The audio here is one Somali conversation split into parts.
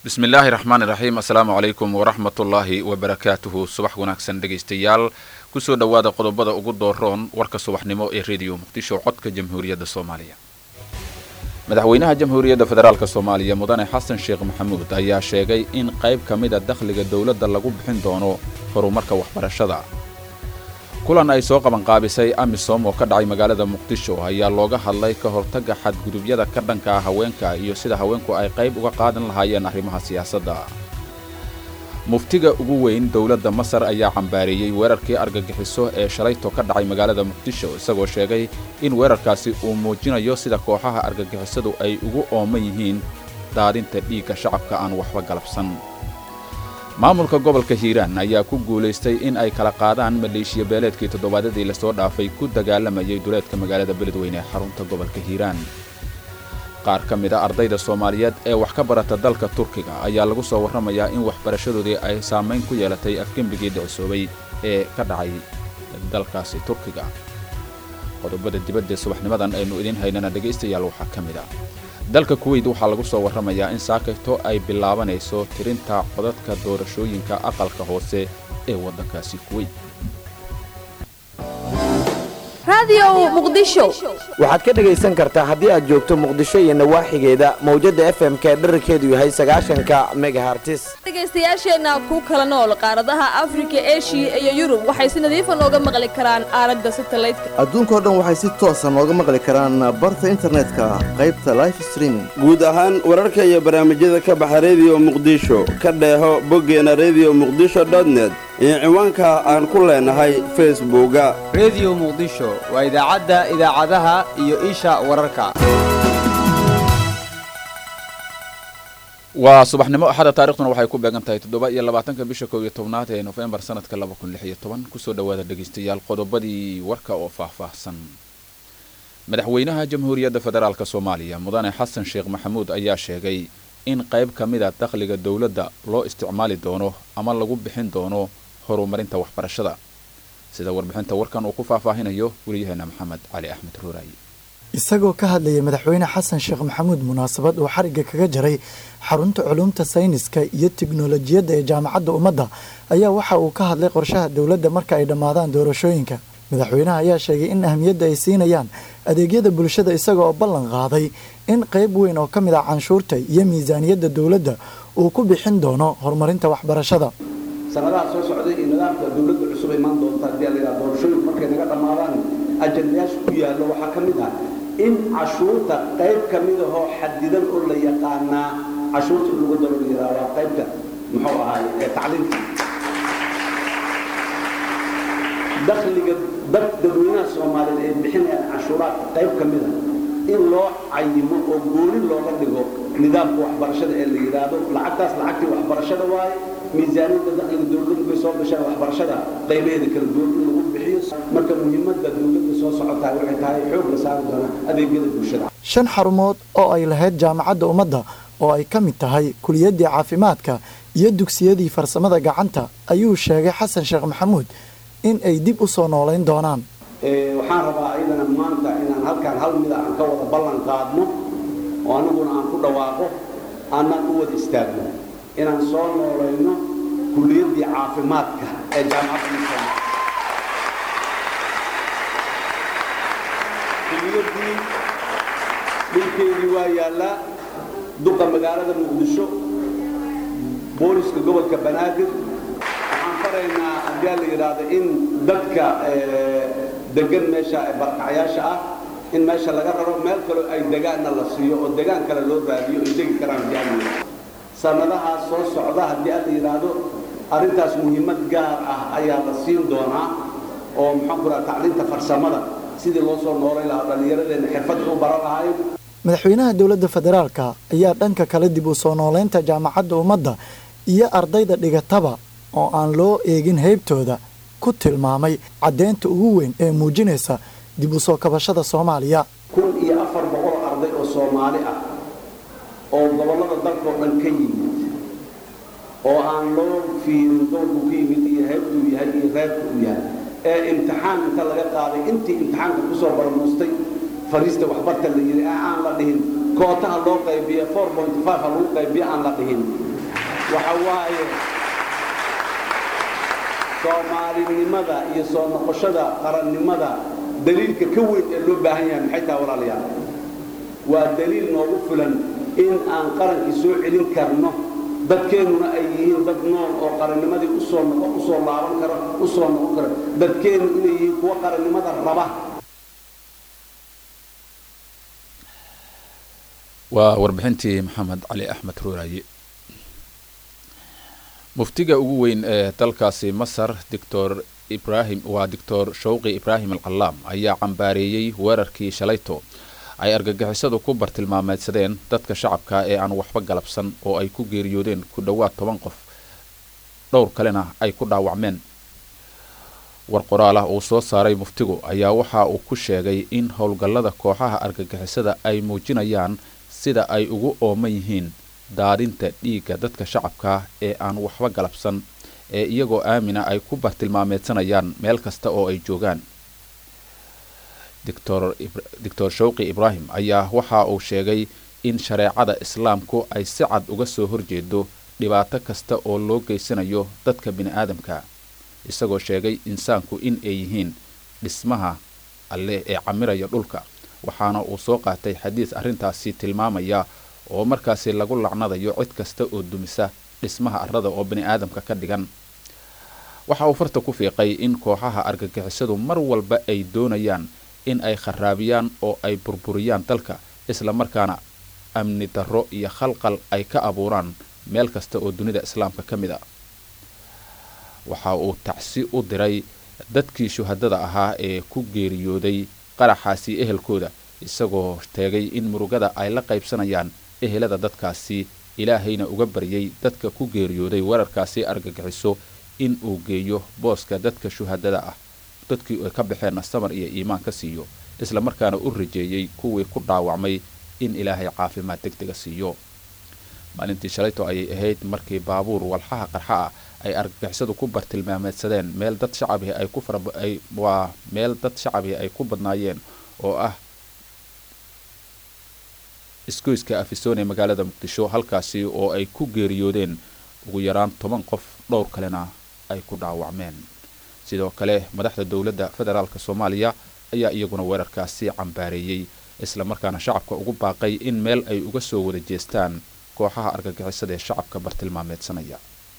bismi illaahi raxmaani raxiim assalaamu calaykum waraxmatullaahi wabarakaatuhu subax wanaagsan dhegaystayaal kusoo dhowaada qodobada ugu dooroon warka subaxnimo ee rediyo muqdisho codka jamhuuriyadda soomaaliya madaxweynaha jamhuuriyadda federaalk soomaaliya mudane xasan sheekh maxamuud ayaa sheegay in qayb ka mida dakhliga dowladda lagu bixin doono horumarka waxbarashada kulan ay soo qabanqaabisay amisom oo ka dhacay magaalada muqdisho ayaa looga hadlay ka hortagga xadgudubyada ka dhanka ah haweenka iyo sida haweenku ay qayb uga qaadan lahaayeen arrimaha siyaasadda muftiga ugu weyn dowladda masar ayaa cambaareeyey weerarkii argagixiso ee shalayto ka dhacay magaalada muqdisho isagoo sheegay in weerarkaasi uu muujinayo sida kooxaha argagixisadu ay ugu ooman yihiin daadinta dhiigga shacabka aan waxba galabsan maamulka gobolka hiiraan ayaa ku guulaystay in ay kala qaadaan maleeshiya beeleedkii toddobaadyadii lasoo dhaafay ku dagaalamayay duleedka magaalada beledweyne ee xarunta gobolka hiiraan qaar ka mid a ardayda soomaaliyeed ee wax ka barata dalka turkiga ayaa lagu soo warramayaa in waxbarashadoodii ay saamayn ku yeelatay afgembigii dhicisoobay ee ka dhacay dalkaasi turkiga qodobada dibadda subaxnimadan aynu idiin haynana dhegaystayaal waxaa ka mid ah dalka kuweyt waxaa lagu soo warramayaa in saakayto ay bilaabanayso tirinta codadka doorashooyinka aqalka hoose ee waddankaasi kuweyt waxaad ka dhegaysan kartaa haddii aad joogto muqdisho iyo nawaaxigeeda mawjadda f m k dherarkeedu yahay sagaashanka megahartis dhegaystayaasheenna ku kala nool qaaradaha afrika eshiya iyo yurub waxay si nadiifa nooga maqli karaan aalada satalaydka adduunkao dhan waxay si toosa nooga maqli karaan barta internetka qaybta life streaming guud ahaan wararka iyo barnaamijyada ka baxa rediyo muqdisho ka dheeho boggeena rediyo muqdisho dotnet iyo ciwaanka aan ku leenahay facebooka rediyo muqdisho waa idaacadda idaacadaha iyo isha wararka waa subaxnimo axada taarikhduna waxay ku beegan tahay toddoba iyo labaatanka bisha kow iyo tobnaad ee nofembar sanadka laba kun lix iyo toban kusoo dhowaada dhegaystayaal qodobadii warka oo faahfaahsan madaxweynaha jamhuuriyadda federaalk soomaaliya mudane xasan sheekh maxamuud ayaa sheegay in qayb ka mid a dakhliga dowladda loo isticmaali doono ama lagu bixin doono horumarinta waxbarashada sida warbixinta warkan uu ku faahfaahinayo weliyaheena maxamed cali axmed ruuraayi isagoo ka hadlayay madaxweyne xasan sheekh maxamuud munaasabad uu xarigga kaga jaray xarunta culuumta sayniska iyo tiknolojiyadda ee jaamacadda ummadda ayaa waxa uu ka hadlay qorshaha dowladda marka ay dhammaadaan doorashooyinka madaxweynaha ayaa sheegay in ahmiyadda ay siinayaan adeegyada bulshada isaga oo ballan qaaday in qayb weyn oo ka mid ah canshuurta iyo miisaaniyadda dowladda uu ku bixin doono horumarinta waxbarashada sanadaha soo socday iyo nidaamka dowladda cusub imaan doonta haddii la yidhaha doorashooyinku markay naga dhammaadaan ajandayaasha ku yaallo waxaa ka mid ah in cashuurta qayb ka mid ahoo xadidan oo la yaqaanaa cashuurta in lagu daro la yidhahdaa qaybta muxuu ahaay ee tacliinta dakhliga dad dadweynaha soomaaliyeed ay bixinayaan cashuuraadka qayb ka mid a in loo cayimo oo gooni looga dhigo nidaamka waxbarashada ee la yidhaahdo lacagtaas lacagtii waxbarashada waaye miisaaniyadda dakhliga dowladdu bay soo gashaan waxbarashada qaybaheeda kala duwan in lagu bixiyo marka muhiimadda dowladda soo socotahay waxay tahay xoog la saari doonaa adeegyada bulshada shan xarumood oo ay lahayd jaamacadda ummadda oo ay ka mid tahay kuliyaddii caafimaadka iyo dugsiyadii farsamada gacanta ayuu sheegay xasan sheekh maxamuud in ay dib u soo noolayn doonaan waxaan rabaa ayadana maanta inaan halkaan hal mida aan ka wada ballan qaadno oo annaguna aan ku dhawaaqo aanaan u wada istaagno inaan soo noolayno kuliyaddii caafimaadka ee jaamacadda kuliyaddii dhulkeedii waa yaallaa duqa magaalada muqdisho booliska gobolka banaadir waxaan faraynaa haddii la yidhaahdo in dadka degan meesha barkacyaasha ah in meesha laga raro meel kaloo ay degaanna la siiyo oo degaan kale loo raadiyo ay degi karaan jaamiya sanadahaas soo socda haddii alla yidhaahdo arrintaas muhiimad gaar ah ayaa la siin doonaa oo maxaan ku raha tacliinta farsamada sidii loo soo noolay lahaa dhallinyaradeenna xirfadda u baran lahayn madaxweynaha dowladda federaalka ayaa dhanka kale dib u soo nooleynta jaamacadda ummadda iyo ardayda dhigataba oo aan loo eegin heybtooda ku tilmaamay caddeynta ugu weyn ee muujinaysa dib u soo kabashada soomaaliya kun iyo afar boqol arday oo soomaali ah oo gobollada dalkao dhan ka yimid oo aan loo fiirin doorku ka yimid iyo heybtuu yahay iyo reerku u yahay ee imtixaan inta laga qaaday intii imtixaanka kusoo barmuustay fariista waxbarta la yidhi aan la dhihin kootaha loo qaybiya ha lagu qaybiya aan la dhihin waxa waaye soomaalinimada iyo soo noqoshada qarannimada daliilka ka weyn ee loo baahan yahay maxay tahay walaalayaal waa daliil noogu filan in aan qarankii soo celin karno dadkeennuna ay yihiin dad nool oo qarannimadii usoo noqo usoo laaban kara usoo noqon kara dadkeennu inay yihiin kuwa qarannimada raba waa warbixintii maxamed cali axmed ruuraaye muftiga ugu weyn ee dalkaasi masar doctor ibrahim waa doctor shawqi ibraahim alcallaam ayaa cambaareeyey weerarkii shalayto ay argagixisadu ku bartilmaameedsadeen dadka shacabka ee aan waxba galabsan oo ay ku geeriyoodeen ku dhowaad toban qof dhowr kalena ay ku dhaawacmeen war qoraal ah uu soo saaray muftigu ayaa waxa uu ku sheegay in howlgallada kooxaha argagixisada ay muujinayaan sida ay ugu ooman yihiin daadinta dhiigga dadka shacabka ee aan waxba galabsan ee iyagoo aamina ay ku bartilmaameedsanayaan meel kasta oo ay joogaan doctor shawqi ibraahim ayaa waxa uu sheegay in shareecada islaamku ay si cad uga soo horjeedo dhibaato kasta oo loo geysanayo dadka bini-aadamka isagoo sheegay insaanku in ay yihiin dhismaha alleh ee camiraya dhulka waxaana uu soo qaatay xadiis arrintaasi tilmaamaya oo markaasi lagu lacnadayo cid kasta oo dumisa dhismaha arrada oo bini-aadamka ka dhigan waxa uu farta ku fiiqay in kooxaha argagixisadu mar walba ay doonayaan in ay kharaabiyaan oo ay burburiyaan dalka isla markaana amni darro iyo khalqal ay ka abuuraan meel kasta oo dunida islaamka ka mid a waxa uu tacsi u diray dadkii shuhadada ahaa ee ku geeriyooday qaraxaasi ehelkooda isagoo teegay in murugada ay la qaybsanayaan ehelada dadkaasi ilaahayna uga baryay dadka ku geeriyooday weerarkaasi argagixiso in uu geeyo booska dadka shuhadada ah dadkii ay ka baxeenna samar iyo iimaan ka siiyo isla markaana u rajeeyey kuwii ku dhaawacmay in ilaahay caafimaad deg dega siiyo maalintii shalayto ayay ahayd markii baabuur walxaha qarxa ah ay argagixisadu ku bartilmaameedsadeen meel dad shacabihi ay ku faraay waa meel dad shacabihi ay ku badnaayeen oo ah isgoyska afisoon ee magaalada muqdisho halkaasi oo ay ku geeriyoodeen ugu yaraan toban qof dhowr kalena ay ku dhaawacmeen sidoo kale madaxda dowladda federaalk soomaaliya ayaa iyaguna weerarkaasi cambaareeyey isla markaana shacabka ugu baaqay in meel ay uga soo wada jeestaan kooxaha argagixisada ee shacabka bartilmaameedsanaya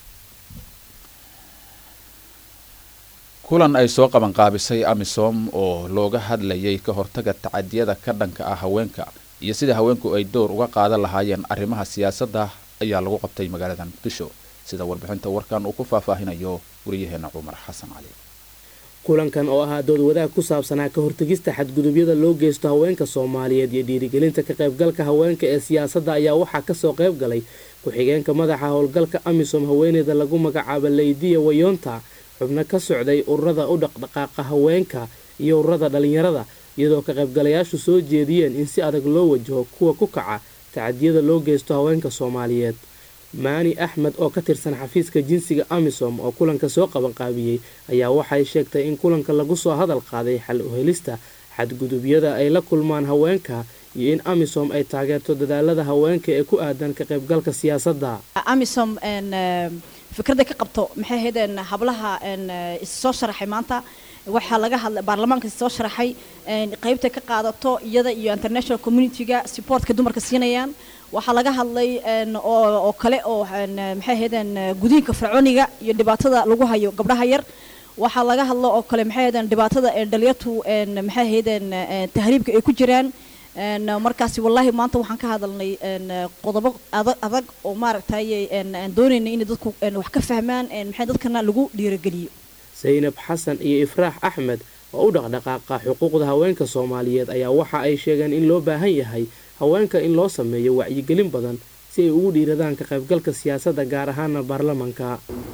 kulan ay soo qabanqaabisay amisom oo looga hadlayay ka hortaga tacadiyada ka dhanka ah haweenka iyo sida haweenku ay door uga qaadan lahaayeen arrimaha siyaasadda ayaa lagu qabtay magaalada muqdisho sida warbixinta warkan uu ku faahfaahinayo wariyaheena cumar xasan cali kulankan oo ahaa dood wadaag ku saabsanaa ka hortegista xadgudubyada loo geysto haweenka soomaaliyeed iyo dhiirigelinta ka qaybgalka haweenka ee siyaasadda ayaa waxaa kasoo qayb galay ku-xigeenka madaxa howlgalka amisom haweeneyda lagu magacaaba leydiya wayonta xubno ka socday ururada u dhaqdhaqaaqa haweenka iyo ururada dhalinyarada iyadoo ka qaybgalayaashu soo jeediyeen in si adag loo wajaho kuwa ku kaca tacadiyada loo geysto haweenka soomaaliyeed maani axmed oo ka tirsan xafiiska jinsiga amisom oo kulanka soo qabanqaabiyey ayaa waxay sheegtay in kulanka lagu soo hadal qaaday xal u helista xadgudubyada ay la kulmaan haweenka iyo in amisom ay taageerto dadaalada haweenka ee ku aadan ka qaybgalka siyaasadda amisom fikradda ka qabto maxay ahaydeen hablaha issoo sharaxay maanta waxaa laga hadlay baarlamaanka soo sharaxay qaybta ka qaadato iyada iyo international community-ga supportka dumarka siinayaan waxaa laga hadlay oo kale oo maxay ahaydeen gudiinka fircooniga iyo dhibaatada lagu hayo gabdhaha yar waxaa laga hadlo oo kale maxay ahaydeen dhibaatada dhalinyartu maxay ahaydeen tahriibka ay ku jiraan markaasi wallaahi maanta waxaan ka hadalnay qodobo adag oo maaragtay doonayna inay dadku wax ka fahmaan maxay dadkana lagu dhiirogeliyo saynab xasan iyo ifraax axmed oo u dhaqdhaqaaqa xuquuqda haweenka soomaaliyeed ayaa waxa ay sheegeen in loo baahan yahay haweenka in loo sameeyo wacyigelin badan si ay ugu dhiiradaan ka qaybgalka siyaasadda gaar ahaana baarlamanka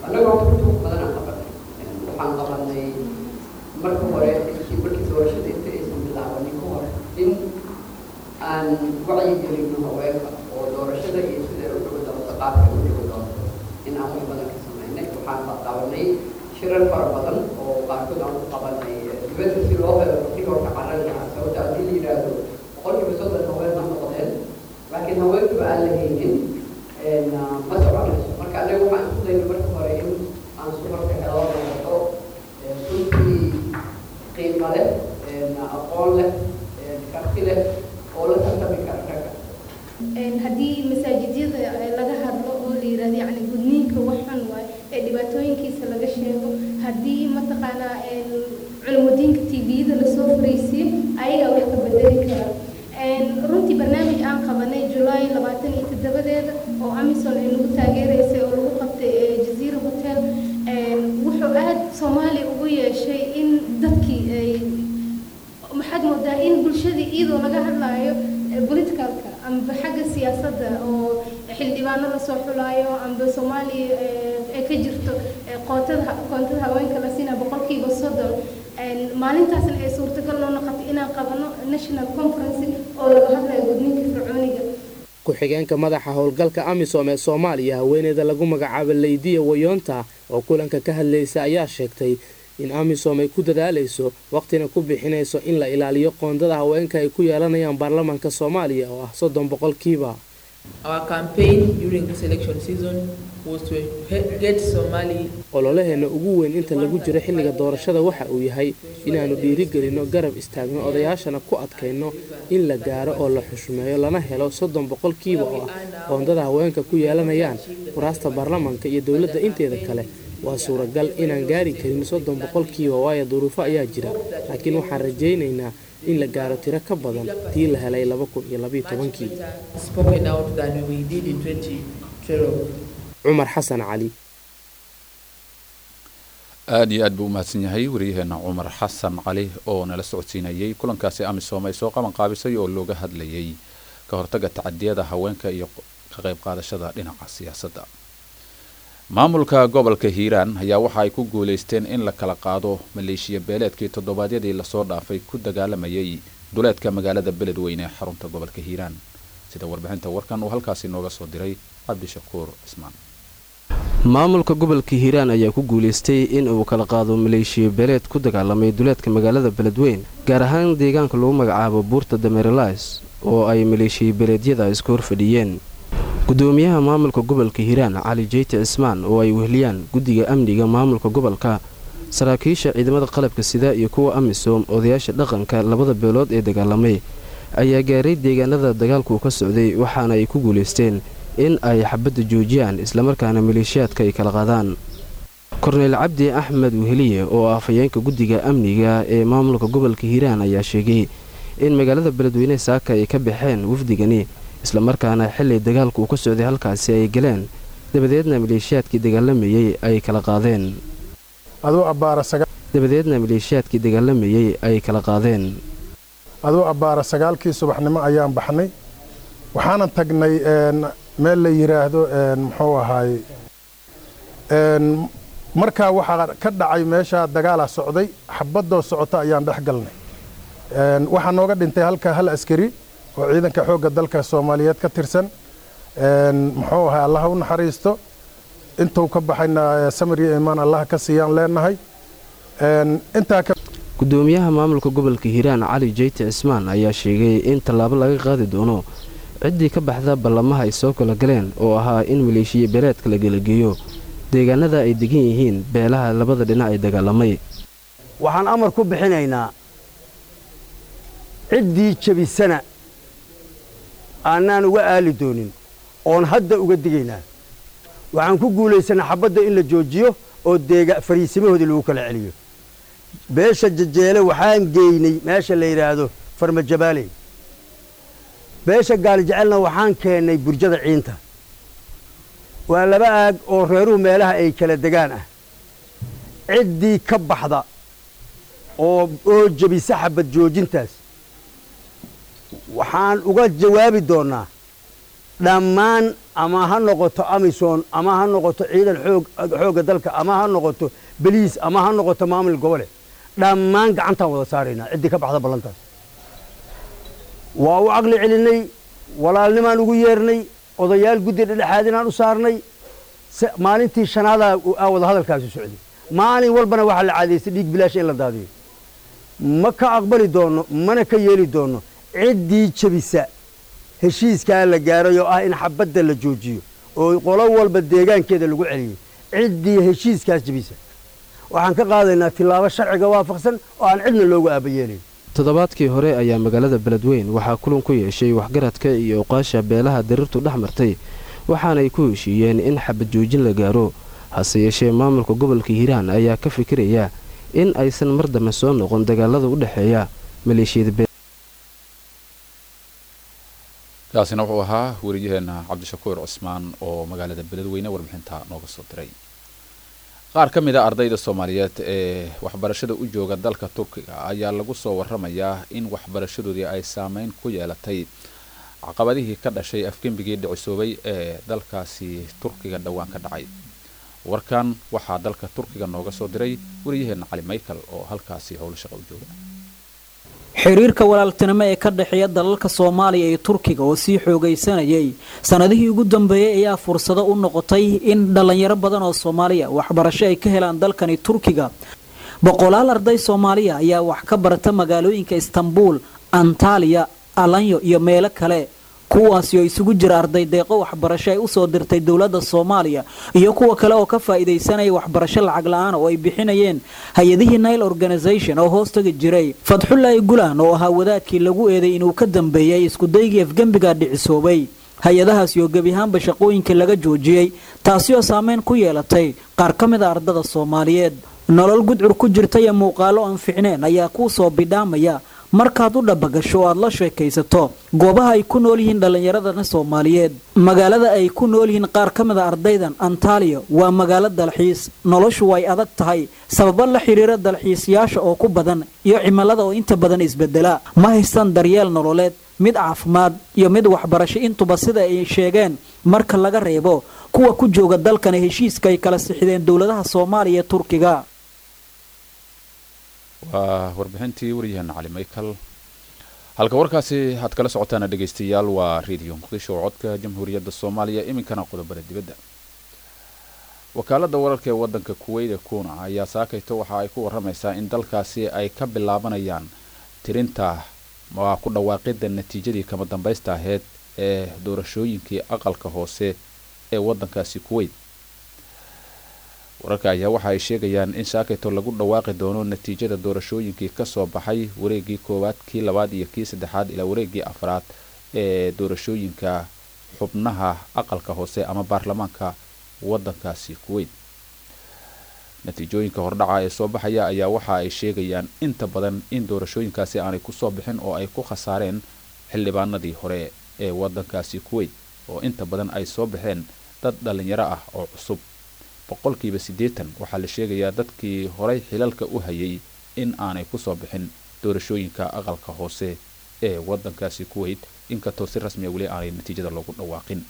waxaan qabanay marka hore markii doorashada inta aysan bilaabanin ka hor in aan wacyigelino haweenka oo doorashada iyo sida u dhigo doonto qaabka u dhigo doonto in aan wax badan ka samaynay waxaan qabanay shirar fara badan oo qaarkood aan ku qabanay dibadda si loo helo rigoorka carrada sababta haddii la yidhaahdo boqolkiiba soddon haween ma noqdeen laakiin haweenkuba aan la haynin ma soconayso marka aniga waxaan isku dayna marka hore in aan sumarka helo noqoto runtii qiimo leh aqoon leh karti leh oo la tartami kara ragga haddii masaajidyada laga hadlo oo la yirahdo yacni gudniinka waxan waay ee dhibaatooyinkiisa laga sheego haddii mataqaanaa culumudiinka tviyada lasoo furaysiiyo ayagaa wax ka bedeli kara runtii barnaamij aan qabanay julaay labaatan iyo toddobadeeda oo amison ay nagu taageeraysay oo lagu qabtay jaziira hotel wuxuu aad soomaaliya ugu yeeshay in dadkii ay maxaad moodaa in bulshadii iyadoo laga hadlaayo politicalka amba xagga siyaasadda oo xildhibaano lasoo xulaayo amba soomaaliya ay ka jirto qootada koontada haweenka la siinaa boqolkiiba soddon maalintaasna ay suurtagal noo noqotay inaan qabano national conference oo laga hadlayo gudniinka fircooniga ku-xigeenka madaxa howlgalka amisom ee soomaaliya haweeneyda lagu magacaabo leydiya wayoonta oo kulanka ka hadlaysa ayaa sheegtay in amisom ay ku dadaalayso waqtina ku bixinayso in la ilaaliyo qoondada haweenka ay ku yeelanayaan baarlamaanka soomaaliya oo ah soddon boqolkiiba ololaheena ugu weyn inta lagu jiro xilliga doorashada waxa uu yahay inaannu dhiirigelinno garab istaagno odayaashana ku adkayno in la gaaro oo la xushmeeyo lana helo soddon boqolkiiba oo ah qoondada haweenka ku yeelanayaan kuraasta baarlamaanka iyo dowladda inteeda kale waa suuragal inaan gaari karin soddon boqolkiiba waayo duruufo ayaa jira laakiin waxaan rajaynaynaa in la gaaro tiro ka badan tii la helay laba kun iyo labayo tobankii cumar xasan cali aada iyo aad buu u mahadsan yahay waryaheena cumar xasan cali oo nala socodsiinayay kulankaasi amisom ay soo qaban qaabisay oo looga hadlayay ka hortaga tacadiyada haweenka iyo ka qayb qaadashada dhinaca siyaasadda maamulka gobolka hiiraan ayaa waxa ay ku guulaysteen in la kala qaado maleeshiya beeleedkii toddobaadyadii lasoo dhaafay ku dagaalamayay duleedka magaalada beledweyne ee xarunta gobolka hiiraan sida warbixinta warkan uu halkaasi nooga soo diray cabdishakuur cismaan maamulka gobolka hiiraan ayaa ku guulaystay in uu kala qaado maleeshiya beeleed ku dagaalamay duleedka magaalada beledweyn gaar ahaan deegaanka lagu magacaabo buurta dameerelais oo ay maleeshiya beeleedyada isku horfadhiyeen gudoomiyaha maamulka gobolka hiiraan cali jeyti cismaan oo ay wehliyaan guddiga amniga maamulka gobolka saraakiisha ciidamada qalabka sida iyo kuwa amisom odayaasha dhaqanka labada beelood ee dagaalamay ayaa gaaray deegaanada dagaalku ka socday waxaana ay ku guulaysteen in ay xabadda joojiyaan islamarkaana maleeshiyaadka ay kala qaadaan korneyl cabdi axmed weheliye oo ah afhayeenka guddiga amniga ee maamulka gobolka hiiraan ayaa sheegay in magaalada beledweyne saaka ay ka baxeen wafdigani islamarkaana xilli dagaalku uu ka socday halkaasi ay galeen dabadeedna maleeshiyaadkii dagaalamayey ay kala qaadeen dabadeedna maleeshiyaadkii dagaalamayey ay kala qaadeen aduu abbaara sagaalkii subaxnimo ayaan baxnay waxaanan tagnay meel la yidhaahdo muxuu ahaay markaa waxaa ka dhacay meeshaa dagaalaa socday xabadoo socota ayaan dhex galnay waxaa nooga dhintay halka hal askari oo ciidanka xoogga dalka soomaaliyeed ka tirsan muxuu ahay allaha u naxariisto intuu ka baxayna samir iyo imaan allaha ka siiyaan leenahay intaa gudoomiyaha maamulka gobolka hiiraan cali jeyti cismaan ayaa sheegay in tallaabo laga qaadi doono ciddii ka baxda ballamaha ay soo kala galeen oo ahaa in maleeshiya beeleedka la gelageeyo deegaanada ay degan yihiin beelaha labada dhinac ay dagaalamay waxaan amar ku bixinaynaa ciddii jebisana aanaan uga aali doonin oon hadda uga digaynaa waxaan ku guulaysanaa xabadda in la joojiyo oo deega fariisimahoodii lagu kala celiyo beesha jajeele waxaan geynay meesha la yidhaahdo farmajabaaley beesha gaalijecelna waxaan keennay burjada ciinta waa laba aag oo reeruhu meelaha ay kala degaan ah ciddii ka baxda oo oo jebisa xabad joojintaas waxaan uga jawaabi doonnaa dhammaan ama ha noqoto amisom ama ha noqoto ciidan xoogga dalka ama ha noqoto beliis ama ha noqoto maamul gobole dhammaan gacantaan wada saaraynaa ciddii ka baxda ballantaas waa u caqli celinay walaalnimaan ugu yeernay odayaal guddi dhedhexaadinaan u saarnay maalintii shanaadaa aa wada hadalkaasu socday maalin walbana waxaa la caadaystay dhiig bilaasha in la daadiyo ma ka aqbali doonno mana ka yeeli doonno ciddii jebisa heshiiskaa la gaaray oo ah in xabadda la joojiyo oo qolo walba deegaankeeda lagu celiyey ciddii heshiiskaas jebisa waxaan ka qaadaynaa tillaabo sharciga waafaqsan oo aan cidna loogu aabayeelayn toddobaadkii hore ayaa magaalada beledweyn waxaa kulan ku yeeshay waxgaradka iyo oqaasha beelaha diriirtu dhex martay waxaanay ku heshiiyeen in xabad joojin la gaaro hase yeeshee maamulka gobolka hiiraan ayaa ka fikiraya in aysan mar dambe soo noqon dagaalada u dhexeeya maleeshiyada kaasina wuxuu ahaa weriyaheena cabdishakuur cismaan oo magaalada beledweyne warbixinta nooga soo diray qaar ka mid a ardayda soomaaliyeed ee waxbarashada u jooga dalka turkiga ayaa lagu soo waramayaa in waxbarashadoodii ay saameyn ku yeelatay caqabadihii ka dhashay afgembigii dhicisoobay ee dalkaasi turkiga dhowaan ka dhacay warkan waxaa dalka turkiga nooga soo diray weriyaheena cali michael oo halkaasi howlo shaqa u jooga xiriirka walaaltinimo ee ka dhexeeya dalalka soomaaliya iyo turkiga oo sii xoogaysanayay sannadihii ugu dambeeyey ayaa fursado u noqotay in dhallinyaro badan oo soomaaliya waxbarasho ay ka helaan dalkani turkiga boqolaal arday soomaaliya ayaa wax ka barata magaalooyinka istanbuul antaliya alanyo iyo meelo kale kuwaasi oo isugu jira arday deeqo waxbarasho ay usoo dirtay dowladda soomaaliya iyo kuwa kale oo ka faa'iidaysanaya waxbarasho lacag la-aan oo ay bixinayeen hay-adihii nile organisation oo hoostagi jiray fadxulaahi gulaan oo ahaa wadaadkii lagu eeday inuu ka dambeeyey iskudaygii afgembiga dhicisoobay hay-adahaasi oo gebi ahaanba shaqooyinkii laga joojiyey taasi oo saameyn ku yeelatay qaar ka mid a ardada soomaaliyeed nolol gudcur ku jirta iyo muuqaalo aan ficneen ayaa kuu soo bidhaamaya markaad u dhabagasho o aad la sheekaysato goobaha ay ku nool yihiin dhallinyaradana soomaaliyeed magaalada ay ku nool yihiin qaar ka mid a ardaydan antaliya waa magaalo dalxiis noloshu way adag tahay sababo la xidhiira dalxiisayaasha oo ku badan iyo cimilada oo inta badan isbedela ma haystaan daryeel nololeed mid caafimaad iyo mid waxbarasho intuba sida ay sheegeen marka laga reebo kuwa ku jooga dalkana heshiiska ay kala sixideen dowladaha soomaaliya ee turkiga waa warbixintii waryaheena cali michael halka warkaasi aad kala socotaana dhegaystayaal waa radio muqdisho oo codka jamhuuriyadda soomaaliya iminkana qodobada dibadda wakaaladda wararka ee waddanka kuweyda kuna ayaa saakayto waxa ay ku waramaysaa in dalkaasi ay ka bilaabanayaan tirinta waa ku dhawaaqidda natiijadii kama dambaysta aheyd ee doorashooyinkii aqalka hoose ee waddankaasi kuweyt wararka ayaa waxa ay sheegayaan in saakayto lagu dhawaaqi doono natiijada doorashooyinkii kasoo baxay wareegii koowaad kii labaad iyo kii saddexaad ilaa wareegii afraad ee doorashooyinka xubnaha aqalka hoose ama baarlamaanka waddankaasi kuweyt natiijooyinka hordhaca ee soo baxaya ayaa waxa ay sheegayaan inta badan in doorashooyinkaasi aanay kusoo bixin oo ay ku khasaareen xildhibaanadii hore ee waddankaasi kuweyt oo inta badan ay soo baxeen dad dhallinyaro ah oo cusub boqolkiiba siddeetan waxaa la sheegayaa dadkii horay xilalka u hayay in aanay kusoo bixin doorashooyinka aqalka hoose ee waddankaasi kuweyt inkastoo si rasmiya weli aanay natiijada loogu dhawaaqin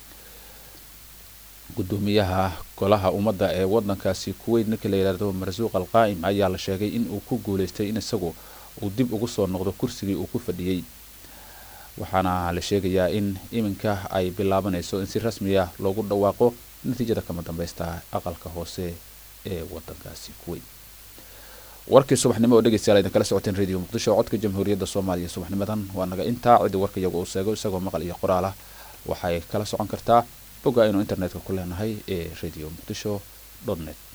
gudoomiyaha golaha ummadda ee waddankaasi kuweyt ninka la yidhaahdo marsuuq al qaa'im ayaa la sheegay in uu ku guulaystay in isagu uu dib ugu soo noqdo kursigii uu ku fadhiyey waxaana la sheegayaa in iminka ay bilaabanayso in si rasmiya loogu dhawaaqo natiijada kama dambaysta aqalka hoose ee waddankaasi kuweyt warkii subaxnimo oo dhegeystayaal idin kala socoteen radio muqdisho codka jamhuuriyadda soomaaliya subaxnimadan waa naga intaa ciddi warka iyagu uu seego isagoo maqal iyo qoraal ah waxay kala socon kartaa bogga aynu internetka ku leenahay ee radio muqdisho net